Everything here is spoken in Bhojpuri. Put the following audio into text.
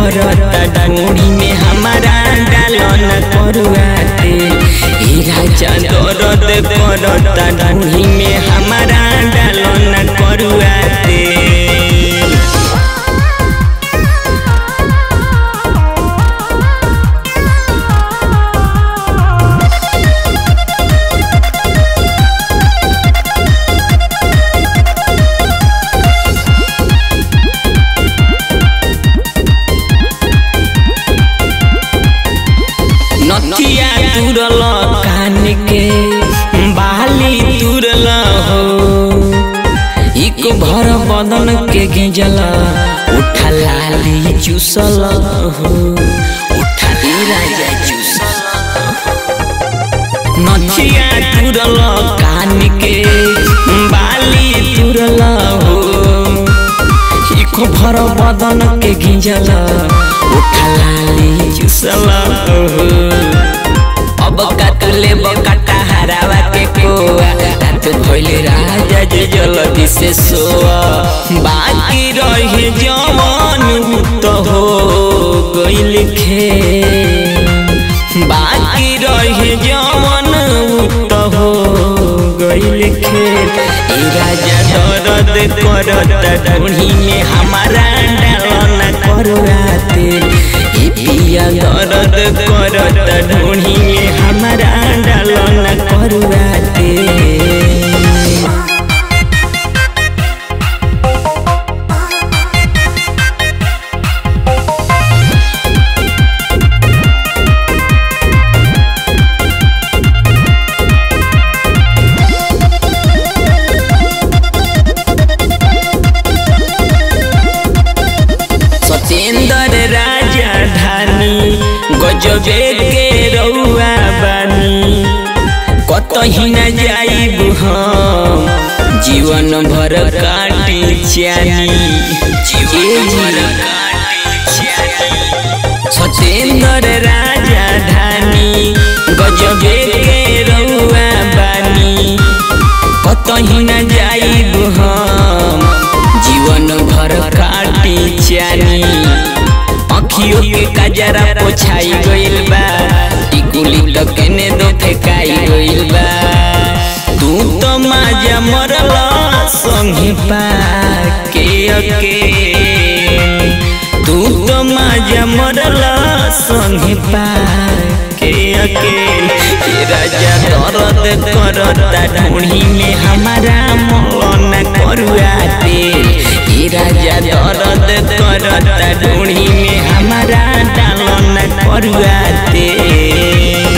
करता ढूंढी में हमारा डालन करुआते ए राजा दर्द करता ढूंढी में हमारा डालन करुआते नथिया तुरल कान के बाली तुरल हो एक भर बदन के गिंजल उठा लाली चूसल हो उठा ली राजा चूसल नथिया तुरल कान के बाली तुरल हो एक भर बदन के गिंजल उठा लाली चूसल हो अब काटले बकाटा हरावा के कोआ रात भइले राजा जे जल्दी से सोआ बाकी रहे जवान तो हो गइल खे बाकी रहे जवान तो हो गइल खे ए राजा दर्द करता ढूंढी में हमारा डालना करवाते ए पिया दर्द करता ढूंढी में हमारा डालना करवाते सतेंद्र राजा धानी गजबे के रउआ बानी कतही न जाइब हम जीवन भर काटी चानी जीवन भर सतेंद्र राजा धानी गजबे के रउआ बानी कतही न जाइब हम जीवन भर काटी चानी अखियों के कजरा पोछाई गइल बा टिकुली तो केने दो फेकाई गइल बा तू तो माजा मरल संगे पाके अके तू तो माजा मरल संगे पाके अके ए राजा दर्द करता ढूंढी में हमारा मौलाना करुआते ए राजा दर्द करता ढूंढी में हमारा डालना करुआते